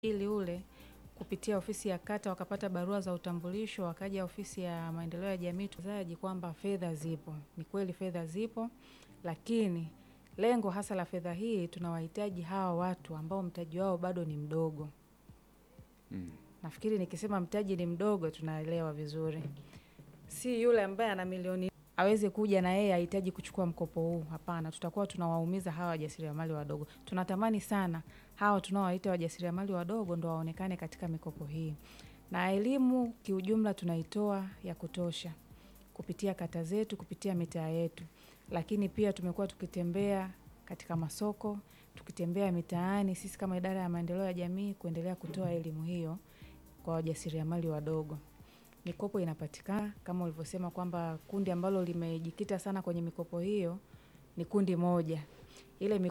ili ule kupitia ofisi ya kata wakapata barua za utambulisho, wakaja ofisi ya maendeleo ya jamii tuzaji kwamba fedha zipo. Ni kweli fedha zipo, lakini lengo hasa la fedha hii tunawahitaji hawa watu ambao mtaji wao bado ni mdogo. Mm. Nafikiri nikisema mtaji ni mdogo tunaelewa vizuri. Si yule ambaye ana milioni aweze kuja na yeye ahitaji kuchukua mkopo huu. Hapana, tutakuwa tunawaumiza hawa wajasiriamali wadogo. Tunatamani sana hawa tunaowaita wajasiriamali wadogo ndo waonekane katika mikopo hii, na elimu kiujumla tunaitoa ya kutosha kupitia kata zetu, kupitia mitaa yetu, lakini pia tumekuwa tukitembea katika masoko, tukitembea mitaani, sisi kama idara ya maendeleo ya jamii kuendelea kutoa elimu hiyo kwa wajasiriamali wadogo. Mikopo inapatikana kama ulivyosema kwamba kundi ambalo limejikita sana kwenye mikopo hiyo ni kundi moja. Ile